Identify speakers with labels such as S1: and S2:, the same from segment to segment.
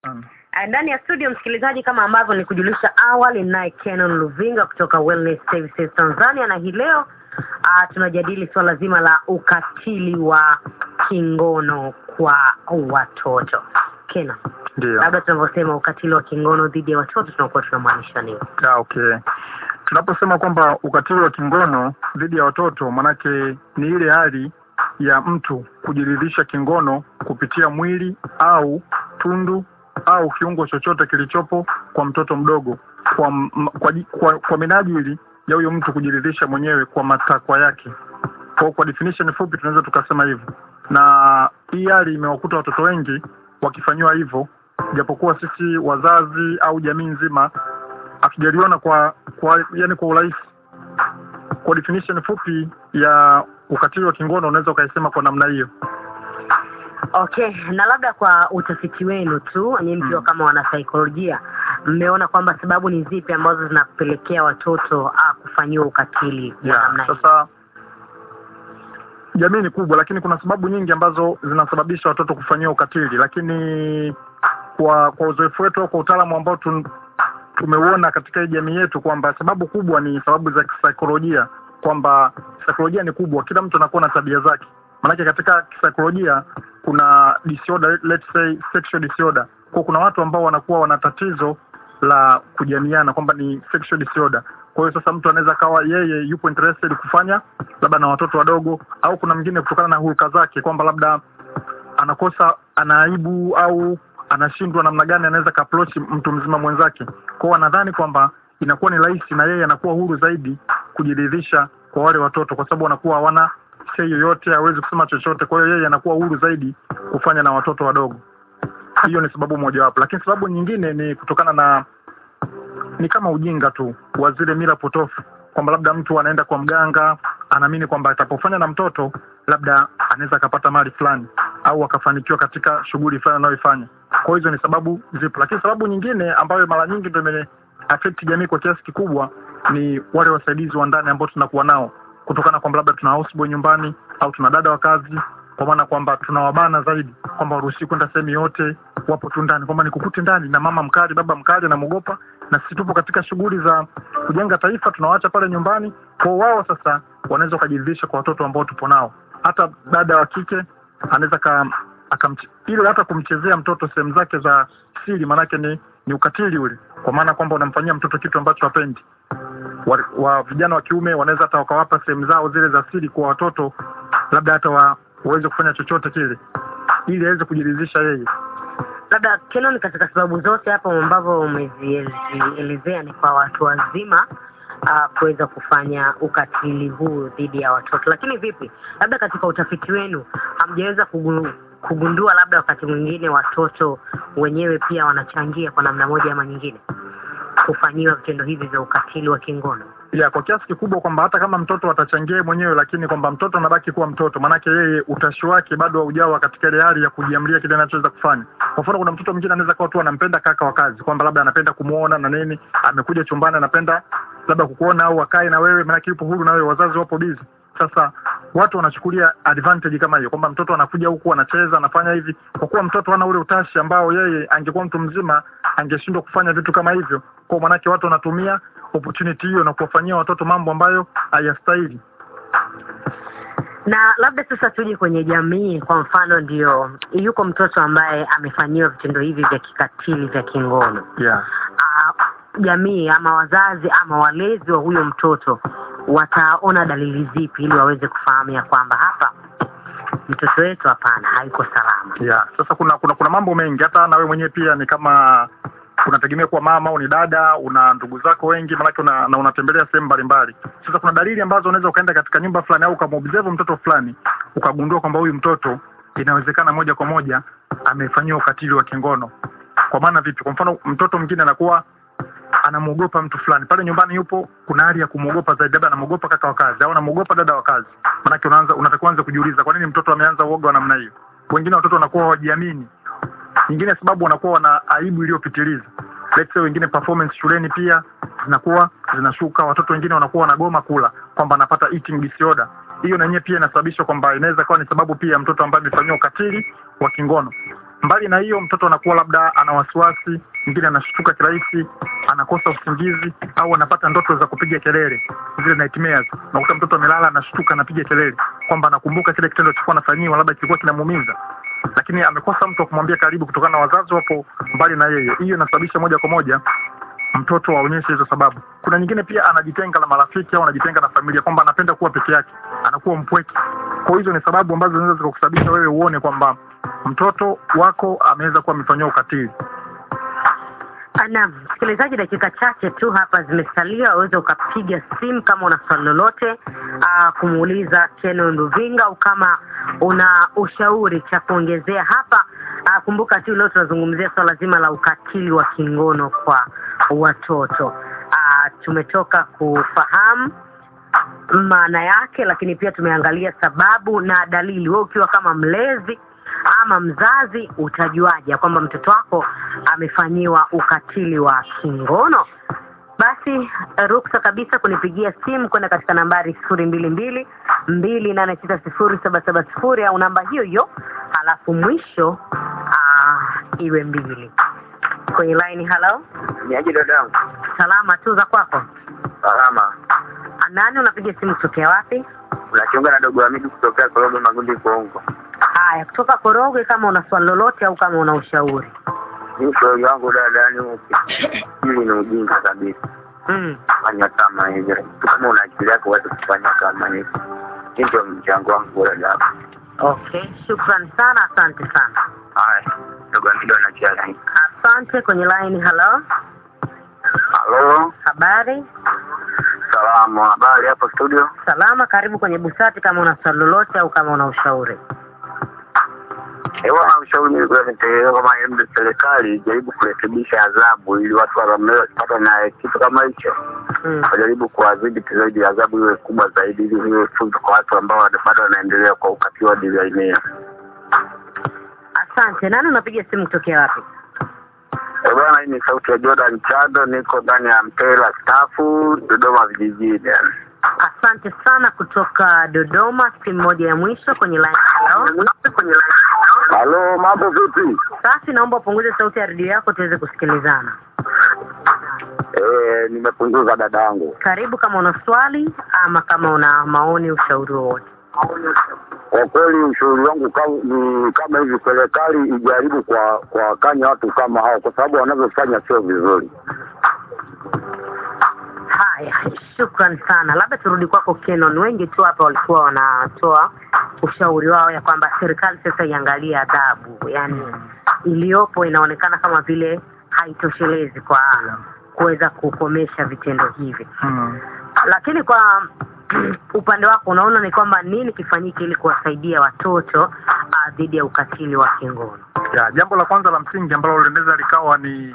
S1: Uh, ndani ya studio msikilizaji, kama ambavyo nikujulisha awali, naye Kenon Luvinga kutoka Wellness Services Tanzania, na hii leo uh, tunajadili swala zima la ukatili wa kingono kwa watoto. Kenon,
S2: Ndio.
S1: labda tunavyosema ukatili wa kingono dhidi ya watoto tunakuwa tunamaanisha nini?
S2: Ah, okay. Tunaposema kwamba ukatili wa kingono dhidi ya watoto, manake ni ile hali ya mtu kujiridhisha kingono kupitia mwili au tundu au kiungo chochote kilichopo kwa mtoto mdogo kwa, m- kwa, ji- kwa, kwa minajili ya huyo mtu kujiridhisha mwenyewe kwa matakwa yake. Kwa, kwa definition fupi tunaweza tukasema hivyo, na hii hali imewakuta watoto wengi wakifanyiwa hivyo, japokuwa sisi wazazi au jamii nzima hatujaliona kwa kwa yani kwa urahisi. Kwa definition fupi ya ukatili wa kingono unaweza ukaisema kwa namna hiyo.
S1: Okay, na labda kwa utafiti wenu tu nyinyi mkiwa
S2: Mm.
S1: kama wanasaikolojia, mmeona kwamba sababu ni zipi ambazo zinapelekea watoto uh, kufanyiwa ukatili wa
S2: Yeah,
S1: namna hii?
S2: sasa jamii ni kubwa, lakini kuna sababu nyingi ambazo zinasababisha watoto kufanyiwa ukatili, lakini kwa kwa uzoefu wetu au kwa utaalamu ambao tun, tumeuona katika hii jamii yetu kwamba sababu kubwa ni sababu za kisaikolojia, kwamba saikolojia ni kubwa, kila mtu anakuwa na tabia zake. Maanake katika kisaikolojia kuna disorder, let's say sexual disorder. Kwa kuna watu ambao wanakuwa wana tatizo la kujamiana kwamba ni sexual disorder. Kwa hiyo sasa mtu anaweza kawa yeye yupo interested kufanya labda na watoto wadogo, au kuna mwingine kutokana na hulka zake kwamba labda anakosa anaaibu au anashindwa namna gani anaweza kaapproach mtu mzima mwenzake. Kwa hiyo anadhani kwamba inakuwa ni rahisi na yeye anakuwa huru zaidi kujiridhisha kwa wale watoto, kwa sababu wanakuwa hawana sei yoyote, hawezi kusema chochote. Kwa hiyo yeye anakuwa huru zaidi kufanya na watoto wadogo. Hiyo ni sababu mojawapo, lakini sababu nyingine ni kutokana na ni kama ujinga tu wa zile mila potofu, kwamba labda mtu anaenda kwa mganga, anaamini kwamba atapofanya na mtoto labda anaweza akapata mali fulani au akafanikiwa katika shughuli fulani anayoifanya. Kwa hiyo hizo ni sababu zipo, lakini sababu nyingine ambayo mara nyingi ndio ime affect jamii kwa kiasi kikubwa ni wale wasaidizi wa ndani ambao tunakuwa nao, kutokana kwamba labda tuna houseboy nyumbani au tuna dada wa kazi, kwa maana kwamba tunawabana zaidi kwamba waruhusi kwenda sehemu yote, wapo tu ndani, kwamba nikukute ndani na mama mkali, baba mkali anamuogopa, na sisi tupo katika shughuli za kujenga taifa, tunawaacha pale nyumbani. Kwa wao sasa wanaweza wakajiridhisha kwa watoto ambao tupo nao. Hata dada wa kike anaweza ka akamch- ile hata kumchezea mtoto sehemu zake za siri, maanake ni ni ukatili ule, kwa maana kwamba unamfanyia mtoto kitu ambacho hapendi. Wa, wa vijana wa kiume wanaweza hata wakawapa sehemu zao zile za siri kwa watoto, labda hata wa, waweze kufanya chochote kile ili aweze kujiridhisha yeye.
S1: labda Kenon, katika sababu zote hapo ambavyo umezielezea ni kwa watu wazima uh, kuweza kufanya ukatili huu dhidi ya watoto, lakini vipi, labda katika utafiti wenu hamjaweza kugu- kugundua labda wakati mwingine watoto wenyewe pia wanachangia kwa namna moja ama nyingine kufanyiwa vitendo hivi vya ukatili wa kingono?
S2: ya kwa kiasi kikubwa kwamba hata kama mtoto atachangia yeye mwenyewe, lakini kwamba mtoto anabaki kuwa mtoto, maanake yeye utashi wake bado haujawa katika ile hali ya kujiamlia kile anachoweza kufanya. Kwa mfano, kuna mtoto mwingine anaweza kuwa tu anampenda kaka wa kazi, kwamba labda anapenda kumuona na nini, amekuja chumbani, anapenda labda kukuona au akae na wewe, maanake yupo huru na wewe, wazazi wapo busy. Sasa watu wanachukulia advantage kama hiyo, kwamba mtoto anakuja huku anacheza, anafanya hivi, kwa kuwa mtoto hana ule utashi ambao yeye angekuwa mtu mzima angeshindwa kufanya vitu kama hivyo. Kwa maanake watu wanatumia opportunity hiyo na kuwafanyia watoto mambo ambayo hayastahili.
S1: na labda sasa tuje kwenye jamii. Kwa mfano, ndio yuko mtoto ambaye amefanyiwa vitendo hivi vya kikatili vya kingono
S2: Yeah.
S1: Ah, jamii ama wazazi ama walezi wa huyo mtoto wataona dalili zipi ili waweze kufahamu ya kwamba hapa mtoto wetu hapana, hayuko salama?
S2: Yeah. Sasa kuna kuna kuna mambo mengi, hata na wewe mwenyewe pia ni kama unategemea kuwa mama au ni dada, una ndugu zako wengi, maanake una, na unatembelea sehemu mbalimbali. Sasa kuna dalili ambazo unaweza ukaenda katika nyumba fulani au ukamobserve mtoto fulani ukagundua kwamba huyu mtoto inawezekana moja kwa moja amefanyiwa ukatili wa kingono. Kwa maana vipi? Kwa mfano mtoto mwingine anakuwa anamwogopa mtu fulani pale nyumbani, yupo kuna hali ya kumwogopa zaidi, labda anamwogopa kaka wa kazi au anamwogopa dada wa kazi. Maanake unaanza unatakiwa anza kujiuliza, kwa nini mtoto ameanza uoga wa namna hiyo? Wengine watoto wanakuwa hawajiamini, nyingine sababu wanakuwa wana aibu iliyopitiliza. Let's say wengine performance shuleni pia zinakuwa zinashuka, watoto wengine wanakuwa wanagoma kula, kwamba anapata eating disorder. Hiyo na yenyewe pia inasababishwa kwamba inaweza kuwa ni sababu pia ya mtoto ambaye amefanyiwa ukatili wa kingono. mbali na hiyo mtoto anakuwa labda ana wasiwasi mwingine anashtuka kirahisi anakosa usingizi au anapata ndoto za kupiga kelele zile nightmares unakuta mtoto amelala anashtuka anapiga kelele kwamba anakumbuka kile kitendo chilikuwa anafanyiwa labda kilikuwa kinamuumiza lakini amekosa mtu wa kumwambia karibu kutokana na wazazi wapo mbali na yeye hiyo inasababisha moja kwa moja mtoto aonyeshe hizo sababu kuna nyingine pia anajitenga na marafiki au anajitenga na familia kwamba anapenda kuwa peke yake anakuwa mpweke kwa hizo ni sababu ambazo zinaweza zikakusababisha wewe uone kwamba mtoto wako ameweza kuwa amefanyiwa ukatili
S1: Naam, msikilizaji, dakika chache tu hapa zimesalia, waweza ukapiga simu kama una swali lolote aa, kumuuliza Kenon Luvinga au kama una ushauri cha kuongezea hapa. Aa, kumbuka tu leo tunazungumzia swala zima la ukatili wa kingono kwa watoto. Aa, tumetoka kufahamu maana yake, lakini pia tumeangalia sababu na dalili. Wewe ukiwa kama mlezi ama mzazi utajuaje kwamba mtoto wako amefanyiwa ukatili wa kingono? Basi ruksa kabisa kunipigia simu kwenda katika nambari sifuri mbili mbili mbili nane sita sifuri saba saba sifuri au namba hiyo hiyo, halafu mwisho aa, iwe mbili kwenye line. Halo,
S3: Niaje dadangu?
S1: salama tu za kwako?
S3: Salama.
S1: Nani unapiga simu kutokea wapi?
S3: Unachunga na dogo Hamidi kutokea Korogwe Magundi Kongo.
S1: Haya, kutoka Korogwe. Kama una swali lolote au kama una ushauri
S3: Mimi shauri wangu dada, ni upi? Hili ni ujinga kabisa.
S1: mm.
S3: Fanya kama hivyo. Kama una akili yako uweze kufanya kama hivyo. Hii ndio mchango wangu dada.
S1: Okay, shukran sana, asante sana.
S3: Haya. Dogo Hamidi anachia line.
S1: Asante. Kwenye line, halo,
S3: Halo.
S1: habari?
S3: Salamu. Habari hapo studio?
S1: Salama, karibu kwenye Busati kama una swali lolote au kama una ushauri.
S3: Ewa ushauri mimi kwa nitaelewa kama embe serikali ijaribu kurekebisha adhabu ili watu wanaolewa wasipate na kitu kama hicho.
S1: Mm.
S3: wajaribu kuwadhibiti zaidi, adhabu iwe kubwa zaidi, ili iwe funzo kwa watu ambao wana- bado wanaendelea kwa ukatili wa designia.
S1: Asante. Nani unapiga simu kutokea wapi?
S3: Eh, Bwana, hii ni sauti ya Jordan Chado, niko ndani ya Mpela stafu Dodoma vijijini.
S1: Asante sana kutoka Dodoma. Simu moja ya mwisho kwenye line. Halo,
S3: Halo, mambo vipi?
S1: safi. Naomba upunguze sauti ya redio yako tuweze kusikilizana.
S3: Eh, nimepunguza dadangu.
S1: Karibu kama una swali ama kama una maoni, ushauri wowote.
S3: Kwa kweli ushauri wangu ka- ni kama hivi, serikali ijaribu kwa kuwakanya watu kama hao, kwa sababu wanavyofanya sio vizuri.
S1: Haya, shukran sana. Labda turudi kwako Kenon. Wengi tu hapa walikuwa wanatoa ushauri wao ya kwamba serikali sasa iangalie adhabu, yaani iliyopo inaonekana kama vile haitoshelezi kwa kuweza kukomesha vitendo hivi.
S2: hmm.
S1: Lakini kwa upande wako unaona ni kwamba nini kifanyike ili kuwasaidia watoto ah, dhidi ya ukatili wa kingono?
S2: ya jambo la kwanza la msingi ambalo linaweza likawa ni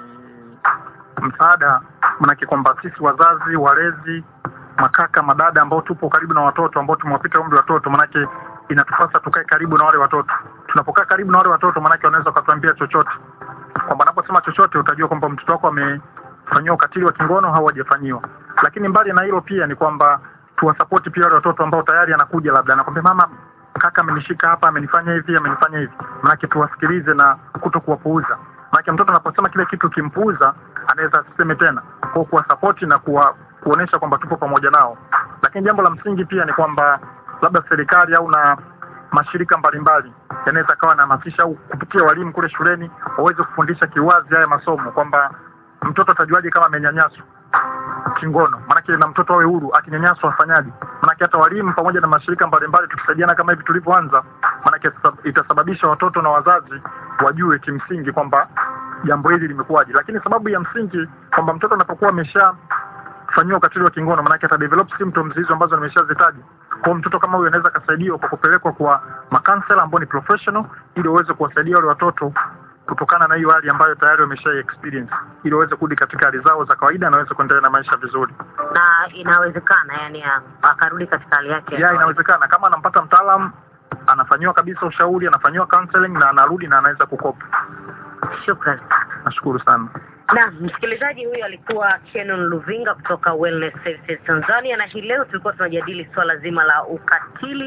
S2: msaada manake kwamba sisi wazazi walezi makaka madada ambao tupo karibu na watoto ambao tumewapita umri watoto manake inatupasa tukae karibu na wale watoto tunapokaa karibu na wale watoto manake wanaweza wakatuambia chochote kwamba naposema chochote utajua kwamba mtoto wako amefanyiwa ukatili wa kingono au hajafanyiwa lakini mbali na hilo pia ni kwamba tuwasapoti pia wale watoto ambao tayari anakuja labda anakwambia mama kaka amenishika hapa amenifanya hivi amenifanya hivi manake tuwasikilize na kuto kuwapuuza manake mtoto anaposema kile kitu kimpuuza anaweza asiseme tena kwa kuwasapoti na kuwa kuonesha kwamba tupo pamoja nao lakini jambo la msingi pia ni kwamba labda serikali au na mashirika mbalimbali yanaweza kawa nahamasisha au kupitia walimu kule shuleni waweze kufundisha kiwazi haya masomo kwamba mtoto atajuaje kama amenyanyaswa kingono maanake na mtoto awe huru akinyanyaswa afanyaje maanake hata walimu pamoja na mashirika mbalimbali tukisaidiana kama hivi tulivyoanza maanake sasa- itasababisha watoto na wazazi wajue kimsingi kwamba jambo hili limekuwaje lakini sababu ya msingi kwamba mtoto anapokuwa amesha fanyiwa ukatili wa kingono maanake ata develop symptoms hizo ambazo nimeshazitaja kwa hiyo mtoto kama huyo anaweza akasaidiwa kwa kupelekwa kwa makansela ambao ni professional ili waweze kuwasaidia wale watoto kutokana na hiyo hali ambayo tayari wamesha experience ili waweze kurudi katika hali zao za kawaida na waweze kuendelea na maisha vizuri
S1: Na inawezekana yani a- akarudi katika hali yake ya
S2: ya
S1: kawaida.
S2: inawezekana kama anampata mtaalam anafanyiwa kabisa ushauri anafanyiwa counseling na anarudi na anaweza kukopa
S1: Shukran.
S2: nashukuru sana
S1: Na msikilizaji huyu alikuwa Kenon Luvinga kutoka Wellness Services Tanzania, na hii leo tulikuwa tunajadili swala zima la ukatili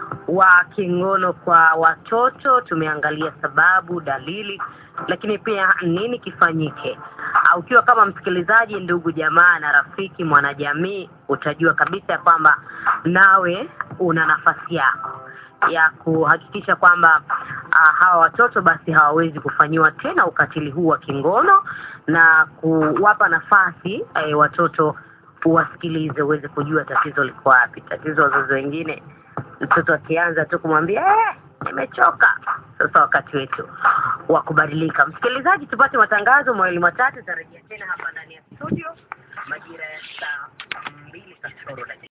S1: wa kingono kwa watoto. Tumeangalia sababu, dalili, lakini pia nini kifanyike. Uh, ukiwa kama msikilizaji, ndugu jamaa na rafiki, mwanajamii, utajua kabisa ya kwamba nawe una nafasi yako ya kuhakikisha kwamba uh, hawa watoto basi hawawezi kufanyiwa tena ukatili huu wa kingono na kuwapa nafasi eh, watoto uwasikilize uweze kujua tatizo liko wapi. Tatizo wazazi wengine, mtoto akianza tu kumwambia eh, nimechoka. Sasa wakati wetu wa kubadilika. Msikilizaji, tupate matangazo mawili matatu, tarejea tena hapa ndani ya studio majira ya saa mbili kasoro dakika